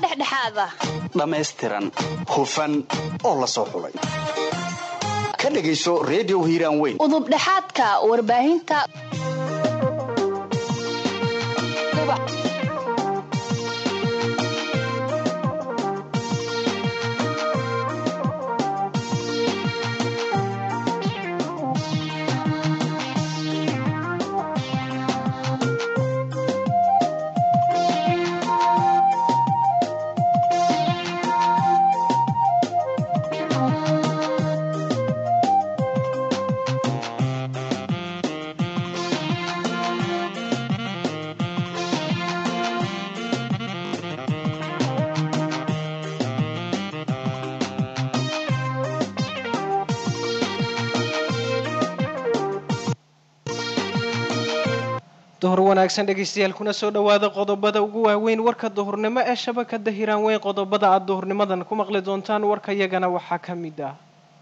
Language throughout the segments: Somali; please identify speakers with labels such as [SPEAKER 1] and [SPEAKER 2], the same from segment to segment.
[SPEAKER 1] dhexdhexaada
[SPEAKER 2] dhammaystiran hufan oo la soo xulay ka dhegayso redio hiiraan weyn
[SPEAKER 1] udubdhexaadka warbaahinta
[SPEAKER 3] duhur wanaagsan dhegaystayaal kuna soo dhowaada qodobada ugu waaweyn warka duhurnimo ee shabakada hiraan weyn qodobada aad duhurnimadan ku maqli doontaan warka yagana waxaa ka mid ah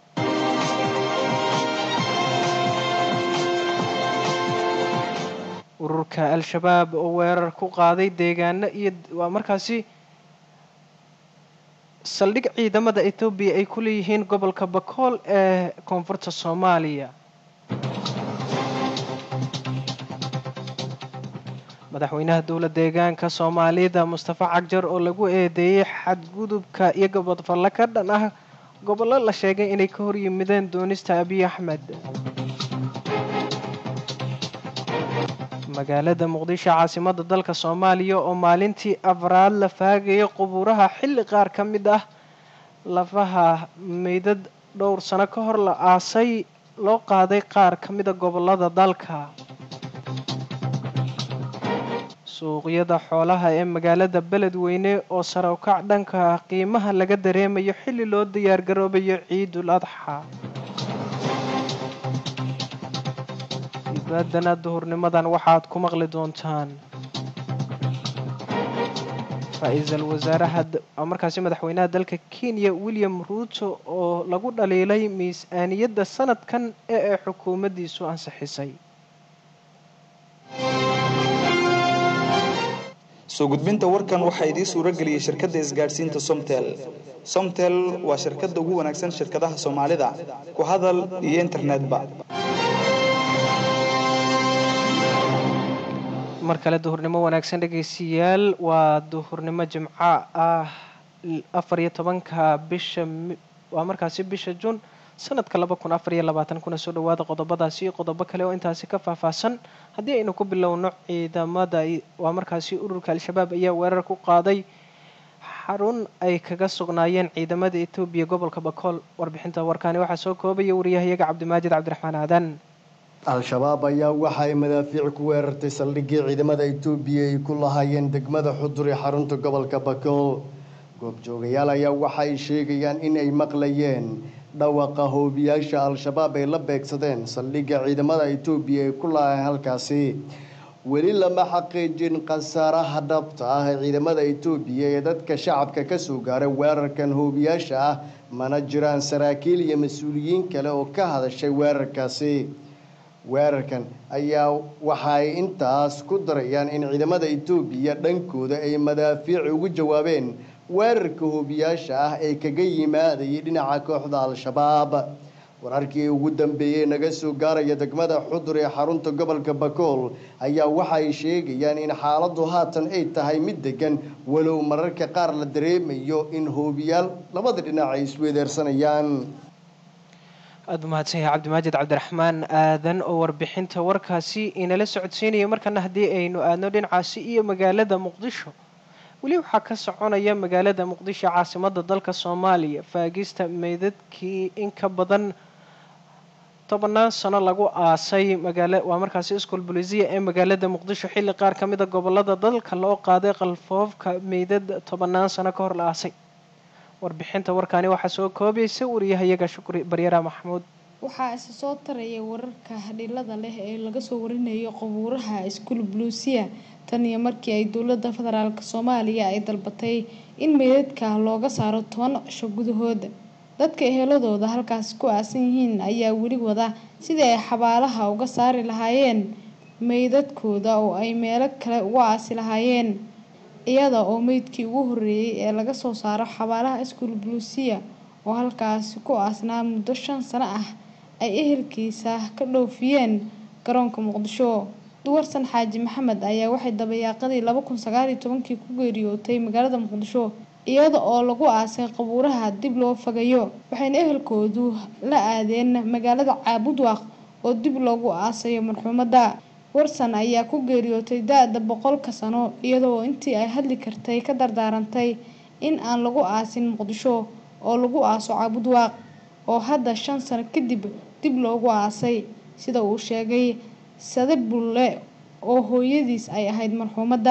[SPEAKER 3] ururka al-shabaab oo weerar ku qaaday deegaano iyo waa markaasi saldhig ciidamada etoobiya ay ku leeyihiin gobolka bakool ee koonfurta soomaaliya madaxweynaha dowla deegaanka soomaalida mustafa cagjar oo lagu eedeeyey xadgudubka iyo gobodfalle ka dhan ah gobollo la sheegay inay ka horyimideen doonista abiy axmed magaalada muqdisho caasimada dalka soomaaliya oo maalintii afraad la faagaya qubuuraha xilli qaar ka mid ah lafaha meydad dhowr sano ka hor la aasay loo qaaday qaar ka mida gobolada dalka suuqyada xoolaha ee magaalada beledweyne oo sare ukac dhanka qiimaha laga dareemayo xilli loo diyaargaroobayo ciidul adxa ibaadana duhurnimadan waxaad ku maqli doontaan ra-iisul wasaaraha markaasi madaxweynaha dalka kenya william ruuto oo lagu dhaliilay miisaaniyadda sanadkan ee ay xukuumaddiisu ansixisay
[SPEAKER 4] soo gudbinta warkan waxaa idiin suuro geliyey shirkadda isgaadhsiinta somtel somtel waa shirkadda ugu wanaagsan shirkadaha soomaalida ku hadal iyo internetba
[SPEAKER 3] mar kale duhurnimo wanaagsan dhegaystayaal waa duhurnimo jimco ah afar iyo tobanka bisha waa markaasi bisha juun sanadka laba kun afar iyo labaatan kuna soo dhawaada qodobadaasi iyo qodobo kale oo intaasi ka faahfaahsan haddii aynu ku bilowno ciidamada waa markaasi ururka al-shabaab ayaa weerar ku qaaday xarun ay kaga sugnaayeen ciidamada etoobiya gobolka bakool warbixinta warkaani waxaa soo koobaya wariyahayaga cabdimaajid cabdiraxmaan aadan
[SPEAKER 5] al-shabaab ayaa waxa ay madaafiic ku weerartay saldhiggii ciidamada etoobiya ay ku lahaayeen degmada xudur ee xarunta gobolka bakool goobjoogayaal ayaa waxa ay sheegayaan in ay maqlayeen dhawaqa hoobiyaasha al-shabaab ay la beegsadeen saldhigga ciidamada etoobiya ay ku lahayn halkaasi weli lama xaqiijin khasaaraha dhabta ah ee ciidamada etoobiya ee dadka shacabka kasoo gaaray weerarkan hoobiyaasha ah mana jiraan saraakiil iyo mas-uuliyiin kale oo ka hadashay weerarkaasi weerarkan ayaa waxa ay intaas ku darayaan in ciidamada etoobiya dhankooda ay madaafiic ugu jawaabeen weerarka hoobiyaasha ah ee kaga yimaadayay dhinaca kooxda al-shabaab wararkii ugu dambeeyey naga soo gaaraya degmada xudur ee xarunta gobolka bakool ayaa waxa ay sheegayaan in xaaladdu haatan ay tahay mid degan walow mararka qaar la dareemayo in hoobiyaal labada dhinac ay isweedeersanayaan
[SPEAKER 3] aada u mahadsan yahay cabdimaajid cabdiraxmaan aadan oo warbixinta warkaasi inala socodsiinaya markana haddii aynu aadno dhinacaasi iyo magaalada muqdisho weli waxaa ka soconaya magaalada muqdisho caasimada dalka soomaaliya faagista meydadkii in ka badan tobannaan sano lagu aasay magaala waa markaasi iskool bolisiya ee magaalada muqdisho xilli qaar ka mid a gobolada dalka loo qaaday qalfoofka meydad tobannaan sano ka hor la aasay warbixinta warkaani waxaa soo koobaysa wariyahayaga shukri baryara maxamuud
[SPEAKER 6] waxaa isa soo taraya wararka hadhilada leh ee laga soo warinayo qabuuraha iskuul buluusiya tan iyo markii ay dowladda federaalk soomaaliya ay dalbatay in meydadka looga saaro toban cisho gudahooda dadka eheladooda halkaasi ku aasan yihiin ayaa weli wada sidii ay xabaalaha uga saari lahaayeen meydadkooda oo ay meelo kale uga aasi lahaayeen iyada oo meydkii ugu horreeyay ee laga soo saaro xabaalaha iskuul buluusiya oo halkaasi ku aasnaa muddo shan sano ah ay ehelkiisa ka dhoofiyeen garoonka muqdisho duwarsan xaaji maxamed ayaa waxay dabayaaqadii laba kun sagaal iyo tobankii ku geeriyootay magaalada muqdisho iyada oo lagu aasay qabuuraha dib loo fagayo waxayna ehelkoodu la aadeen magaalada caabudwaaq oo dib loogu aasayo marxuumadda warsan ayaa ku geeriyootay da-da boqolka sano iyadoo intii ay hadli kartay ka dardaarantay in aan lagu aasin muqdisho oo lagu aaso caabudwaaq oo hadda shan sano kadib dib loogu aasay sida uu sheegay sade bulle oo hooyadiis ay ahayd marxuumadda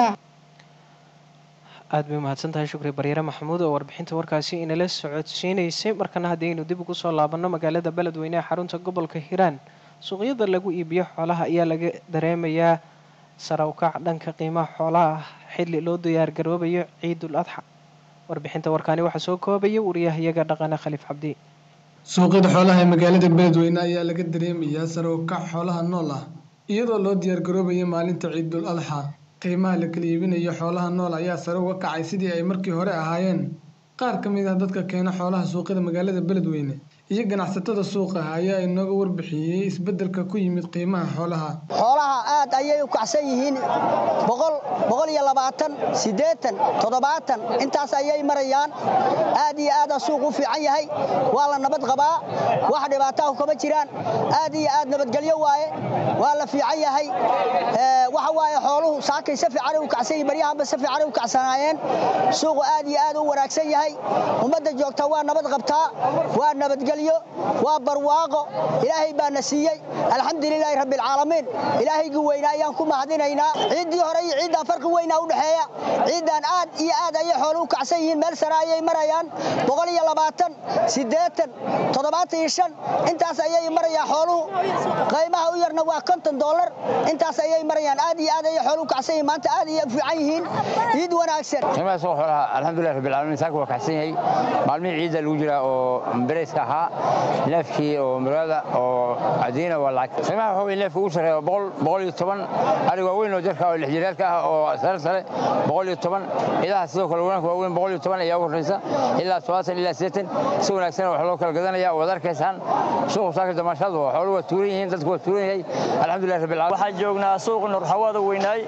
[SPEAKER 3] aada bay umahadsan tahay shukri baryaare maxamuud oo warbixinta warkaasi inala socodsiineysay markana haddii aynu dib ugu soo laabanno magaalada beledweyne ee xarunta gobolka hiiraan suuqyada lagu iibiyo xoolaha ayaa laga dareemayaa sare ukac dhanka qiimaha xoolaha ah xilli loo diyaargaroobayo ciidul adxa warbixinta warkaani waxaa soo koobaya wariyahayaga dhaqane khaliif cabdi
[SPEAKER 7] suuqyada xoolaha ee magaalada beledweyne ayaa laga dareemayaa sare ukac xoolaha nool ah iyadoo loo diyaargaroobayo maalinta ciidul adxa qiimaha la kala iibinayo xoolaha nool ayaa sare uga kacay sidii ay markii hore ahaayeen qaar ka mid ah dadka keena xoolaha suuqyada magaalada beledweyne iyo ganacsatada suuqa ayaa inooga warbixiyey isbeddelka ku yimid qiimaha xoolaha
[SPEAKER 8] xoolaha aad ayay u kacsan yihiin boqol boqol iyo labaatan siddeetan toddobaatan intaas ayay marayaan aad iyo aada suuq u fiican yahay waa la nabad qabaa wax dhibaataah kama jiraan aad iyo aad nabadgelyo waaye waa la fiican yahay waxa waaye xooluhu saakay si fiicanay u kacsan yihin baryahanba si fiicanay u kacsanaayeen suuqu aad iyo aad u wanaagsan yahay ummadda joogta waa nabad qabtaa waa nabadgelyo waa barwaaqo ilaahay baana siiyey alxamdulilaahi rabbialcaalamiin ilaahaygii weynaa ayaan ku mahadinaynaa ciiddii hore iyo ciiddaa farqi weynaa u dhexeeya ciiddan aad iyo aad ayay xoolu u kacsan yihiin meel sare ayay marayaan boqol iyo labaatan siddeetan toddobaatan iyo shan intaas ayay marayaan xooluhu qiimaha u yarna waa konton dollar intaas ayay marayaan aad iyo aad ayay xoolu u kacsan yihiin maanta aad iyo fiican yihiin ciid wanaagsan
[SPEAKER 9] qiimaha suuqa xoolaha alxamdulilah rabbialcaalamiin saaka waa kacsan yahay maalmihii ciidda lagu jiraa oo bereyska ahaa neefkii oo murada oo cadiina waa lacag qiimaha waxa weye neefka ugu sarreeya boqol boqol iyo toban ari waaweyn oo jarka oo lixjiraalka ah oo sare sare boqol iyo toban idaha sidoo kale wanaanka waaweyn boqol iyo toban ayaa u horreysa ilaa todobaatan ilaa siddeetan si wanaagsan wax loo kala gadanaya waad arkaysaan suuqu saaka damaashaadu xoolu waa tuuran yihiin dadku waa tuuran yahay alxamdulilah rabbil caalamiin
[SPEAKER 10] waxaan joognaa suuqa nurxawaada weynaay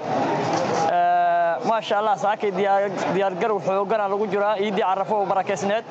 [SPEAKER 10] maasha allah saakay diyaargarow xoogana lagu jiraa iiddii carafo oo barakeysneed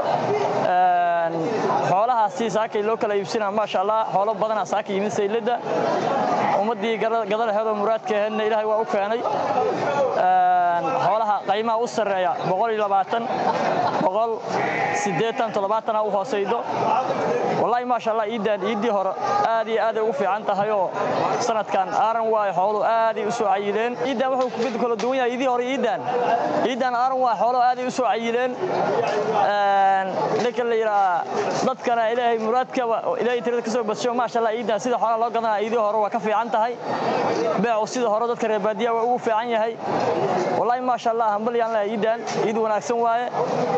[SPEAKER 10] xoolahaasi saakay loo kala iibsina maasha allah xoolo badanaa saaka yimid sayladda ummaddii gadalaheedoo muraadka aheedna ilaahay waa u keenay xoolaha qiimaha u sarreeya boqol iyo labaatan boqol siddeetan toddobaatana u hoosaydo wallaahi maasha allah iiddaan iiddii hore aad iyo aaday ugu fiican tahay oo sanadkan aaran waayo xoolu aaday u soo cayileen iiddaan wuxuu mid kala duwan yahay iidii hore iiddaan iiddaan aaran waa xoolo aaday u soo cayileen ninka la yidhaha dadkana ilaahay muraadkaba ilaahay tirada ka soo badsho maasha allah iiddaan sida xoolaha loo gadanaa iidii hore waa ka fiican tahay beecu sida hore dadka reer baadiyaha waa ugu fiican yahay wallaahi maasha allah hambalyaan leh iiddaan iid wanaagsan waaye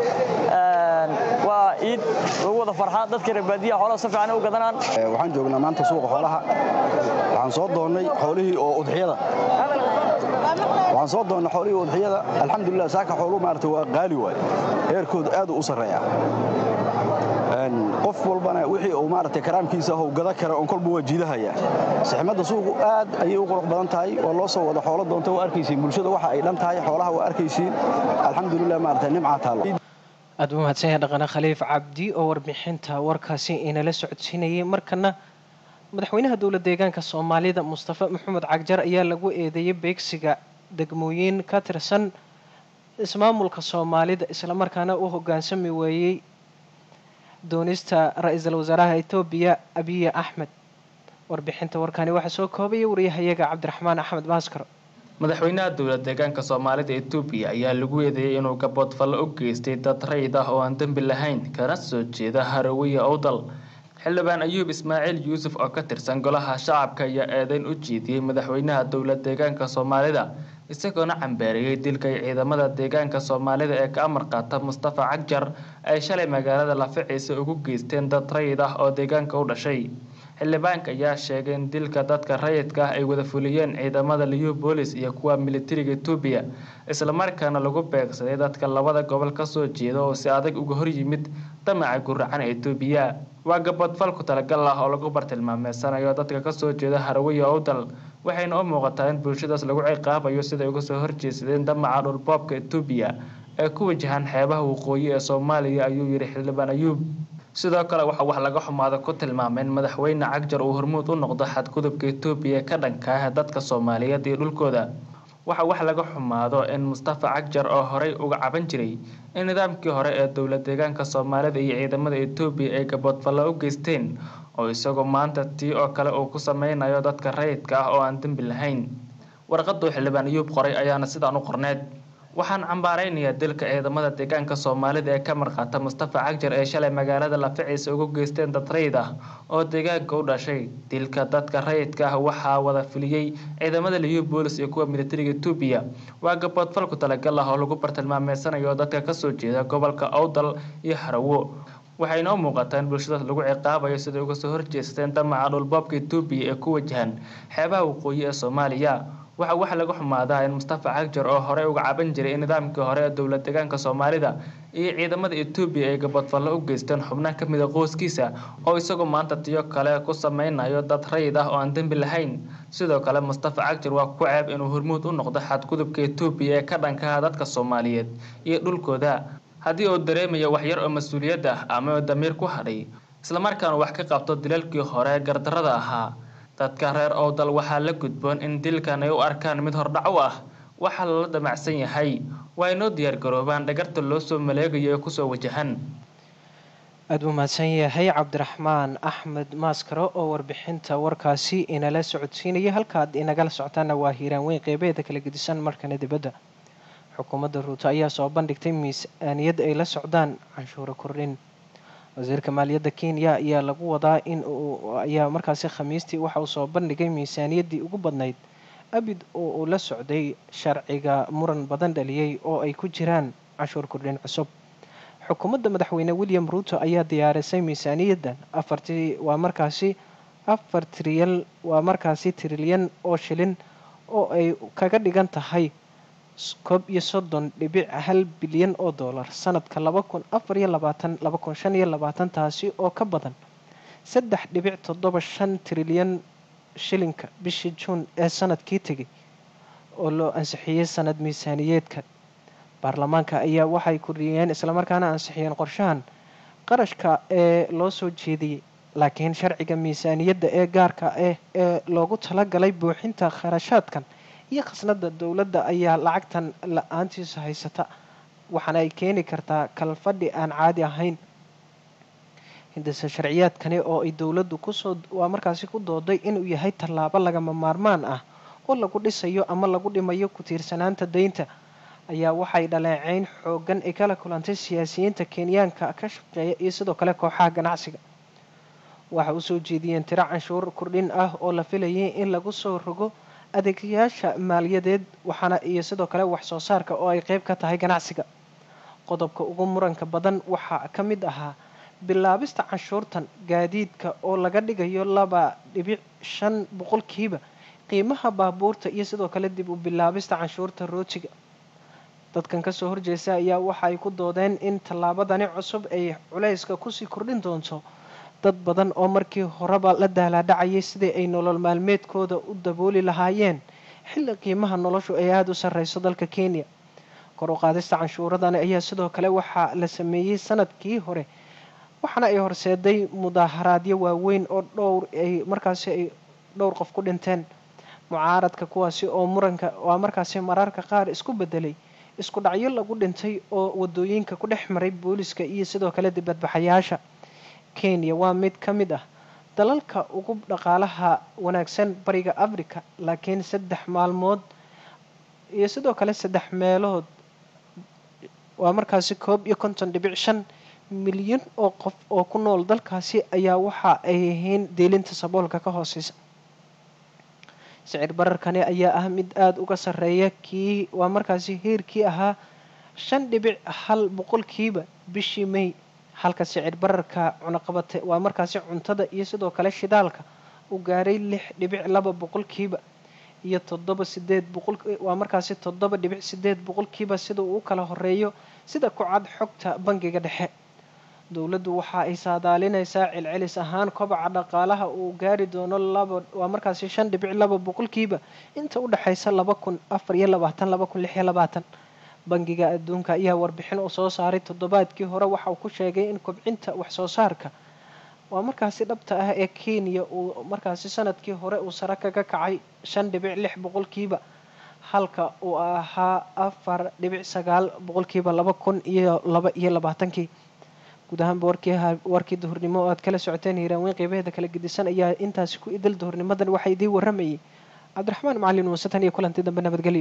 [SPEAKER 10] waa iid lagu wada farxa dadka reer baadiyaha xoolaha si fiican u gadanaan
[SPEAKER 2] waxaan joognaa maanta suuqa xoolaha waxaan soo doonnay xoolihii oo udxiyada waxaan soo doonnay xoolihii udxiyada alxamdulilah saaka xooluhu maarata waa qaali waaye heerkoodu aad u sarreeya qof walbana wixii uu maaragtay karaamkiisa ah uu gada kara oon kolba waa jiidahaya saxmadda suuqu aad ayay u qurux badan tahay waa loo soo wada xoolo doonta waa arkaysiin bulshada waxa ay dhan tahay xoolaha waa arkaysiin alxamdulilah maaragtay nimcaa taalla
[SPEAKER 3] aada u mahadsan yahay dhaqane khaliif cabdi oo warbixinta warkaasi inala socodsiinayay markana madaxweynaha dowla deegaanka soomaalida mustafa maxamed cagjar ayaa lagu eedeeyay beegsiga degmooyin ka tirsan ismaamulka soomaalida islamarkaana u hoggaansami weeyey doonista ra-iisul wasaaraha etoobiya abiye axmed warbixinta warkani waxaa soo koobaya wariyahayaga cabdiraxmaan axmed baaskar
[SPEAKER 11] madaxweynaha dowla deegaanka soomaalida etoobiya ayaa lagu eedeeyay inuu gaboodfallo u geystay dad rayid ah oo aan dembi lahayn kana soo jeeda harawiya owdal xildhibaan ayuub ismaaciil yuusuf oo ka tirsan golaha shacabka ayaa eedeyn u jeediyey madaxweynaha dowla deegaanka soomaalida isagoona cambeeriyey dilka ay ciidamada deegaanka soomaalida ee ka amar qaata mustafa cagjar ay shalay magaalada laficiisa ugu geysteen dad rayid ah oo deegaanka u dhashay xildhibaanka ayaa sheegay in dilka dadka rayidka ah ay wada fuliyeen ciidamada liyu boolis iyo kuwa militariga etoobiya islamarkaana lagu beegsaday dadka labada gobol kasoo jeeda oo si adag uga hor yimid damaca guracan ee etoobiya waa gabadfal ku talagal ah oo lagu bartilmaameysanayo dadka kasoo jeeda harawiya owdal waxayna u muuqataa in bulshadaas lagu ciqaabayo siday uga soo horjeesadeen damaca dhulboobka etoobiya ee ku wajahan xeebaha waqooyi ee soomaaliya ayuu yidhi xildhibaan ayuub sidoo kale waxa wax laga xumaada ku tilmaamay in madaxweyne cagjar uu hormuud u noqdo xadgudubka etoobiya ka dhanka ah dadka soomaaliyeed iyo dhulkooda waxa wax laga xumaado in mustafa cagjar oo horey uga caban jiray in nidaamkii hore ee dowlad deegaanka soomaalida iyo ciidamada etoobiya ay gaboodfallo u geysteen oo isagoo maanta tii oo kale uu ku sameynayo dadka rayidka ah oo aan dembi lahayn warqaduu xildhibaan ayuub qoray ayaana sidaan u qorneed waxaan cambaaraynayaa dilka ciidamada deegaanka soomaalida ee ka marqaata mustafa cagjar ee shalay magaalada laficiisa ugu geysteen dad rayid ah oo deegaanka u dhashay dilka dadka rayidka ah waxaa wada filiyey ciidamada liyu boolis iyo kuwa militariga etoobiya waa gaboodfal ku talagal ah oo lagu bartilmaameysanayo dadka kasoo jeeda gobolka owdal iyo harawo waxayna u muuqataa in bulshadaas lagu ciqaabayo siday uga soo horjeesteen damaca dhulboobka etoobiya ee ku wajahan xeebaha waqooyi ee soomaaliya waxa wax laga xumaadaa in mustafa cagjar oo horey uga caban jiray in nidaamkii hore ee dowlad deegaanka soomaalida iyo ciidamada etoobiya ay gabadfallo u geysteen xubno ka mid a qoyskiisa oo isagoo maanta tiyo kale ku sameynayo dad rayid ah oo aan dembi lahayn sidoo kale mustafa cagjar waa ku ceeb inuu hormuud u noqdo xadgudubka etoobiya ee ka dhankaha dadka soomaaliyeed iyo dhulkooda haddii uu dareemayo waxyar oo mas-uuliyad ah ama damiir ku hadhay islamarkaana wax ka qabto dilalkii hore ee gardarada ahaa dadka reer owdal waxaa la gudboon in dilkan ay u arkaan mid hordhac u ah waxaa lala damacsan yahay waa inoo diyaargaroobaan dhagarta loo soo maleegayo ee kusoo wajahan
[SPEAKER 3] aada buu mahadsan yahay cabdiraxmaan axmed maaskaro oo warbixinta warkaasi inala socodsiinaya halkaad inagala socotaana waa hiiraan weyn qeybeeda kala gedisan markana dibadda xukuumadda ruuto ayaa soo bandhigtay miisaaniyad ay la socdaan canshuuro kordhin wasiirka maaliyadda kenya ayaa lagu wadaa in uu ayaa markaasi khamiistii waxa uu soo bandhigay miisaaniyaddii ugu badnayd abid oo uu la socday sharciga muran badan dhaliyey oo ay ku jiraan canshuur kordhin cusub xukuumadda madaxweyne william ruuto ayaa diyaarisay miisaaniyaddan afartii waa markaasi afar triyal waa markaasi trilyan oo shilin oo ay kaga dhigan tahay koob iyo soddon dhibic hal bilyan oo dollar sanadka laba kun afar iyo labaatan laba kun shan iyo labaatan taasi oo ka badan saddex dhibic toddoba shan trilyan shilinka bishii juun ee sanadkii tegay oo loo ansixiyey sanad miisaaniyeedka baarlamaanka ayaa waxay kordhiyeen islamarkaana ansixiyeen qorshahan qarashka ee loo soo jeediyey laakiin sharciga miisaaniyadda ee gaarka ah ee loogu talagalay buuxinta kharashaadkan iyo khasnada dowladda ayaa lacagtan la-aantiisa haysata waxaana ay keeni kartaa kalfadhi aan caadi ahayn hindise sharciyaadkani oo ay dowladdu kusoo waa markaasi ku dooday inuu yahay tallaabo lagama maarmaan ah oo lagu dhisayo ama lagu dhimayo ku-tiirsanaanta deynta ayaa waxay dhaleeceyn xoogan ay kala kulantay siyaasiyiinta kenyaanka ka shaqeeya iyo sidoo kale kooxaha ganacsiga waxa u soo jeediyeen tiro canshuur kordhin ah oo la filayay in lagu soo rogo adeegayaasha maaliyadeed waxaana iyo sidoo kale wax soo saarka oo ay qeyb ka tahay ganacsiga qodobka ugu muranka badan waxaa ka mid ahaa bilaabista canshuurtan gaadiidka oo laga dhigayo laba dhibic shan boqolkiiba qiimaha baabuurta iyo sidoo kale dib u bilaabista canshuurta rootiga dadkan kasoo horjeesta ayaa waxa ay ku doodeen in tallaabadani cusub ay culayska kusii kordhin doonto dad badan oo markii horeba la daalaadhacayay sidii ay nolol maalmeedkooda u dabooli lahaayeen xilli qiimaha noloshu ay aada u sarreyso dalka kenya kor u qaadista canshuuradani ayaa sidoo kale waxaa la sameeyey sanadkii hore waxaana ay horseeday mudaaharaadyo waaweyn oo dhowr ay markaasi ay dhowr qof ku dhinteen mucaaradka kuwaasi oo muranka waa markaasi mararka qaar isku bedelay isku dhacyo lagu dhintay oo wadooyinka ku dhex maray booliska iyo sidoo kale dibadbaxayaasha kenya waa mid ka mid ah dalalka ugu dhaqaalaha wanaagsan bariga africa laakiin saddex maalmood iyo sidoo kale saddex meelood waa markaasi koob iyo konton dhibic shan milyan oo qof oo ku nool dalkaasi ayaa waxa ay yihiin deelinta saboolka ka hooseysa sicir bararkani ayaa ah mid aada uga sarreeya kii waa markaasi heerkii ahaa shan dhibic hal boqolkiiba bishii may halka sicir bararka cunaqabate waa markaasi cuntada iyo sidoo kale shidaalka uu gaaray lix dhibic laba boqolkiiba iyo toddoba sideed boqol waa markaasi toddoba dhibic sideed boqolkiiba sida uu u kala horeeyo sida ku cad xogta bangiga dhexe dowladdu waxa ay saadaalinaysaa celcelis ahaan kobaca dhaqaalaha uu gaari doono laba waa markaasi shan dhibic laba boqolkiiba inta u dhexaysa laba kun afar iyo labaatan laba kun lix iyo labaatan bangiga adduunka ayaa warbixin uu soo saaray toddobaadkii hore waxa uu ku sheegay in kobcinta wax soo saarka waa markaasi dhabta ah ee kenya uu markaasi sanadkii hore uu sare kaga kacay shan dhibic lix boqolkiiba halka uu ahaa afar dhibic sagaal boqolkiiba laba kun iyo laba iyo labaatankii guud ahaanba warkii warkii duhurnimo oo aad kala socoteen hiiraanweyn qeybaheeda kala gedisan ayaa intaasi ku idil duhurnimadan waxaa idiin waramayay cabdiraxmaan macalin muuse tan iyo kulanti dambe nabadgelyo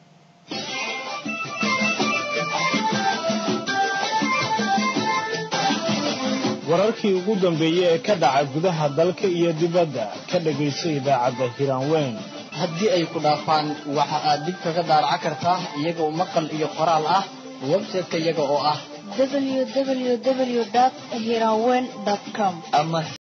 [SPEAKER 12] wararkii ugu dambeeyey ee ka dhaca gudaha dalka iyo dibadda ka dhagayso idaacadda hiraanweyn
[SPEAKER 13] haddii ay ku dhaafaan waxa aad dib kaga daaraca kartaa iyagoo maqal iyo qoraal ah website-ka iyaga oo ah
[SPEAKER 1] www.hiranweyn.com
[SPEAKER 13] ama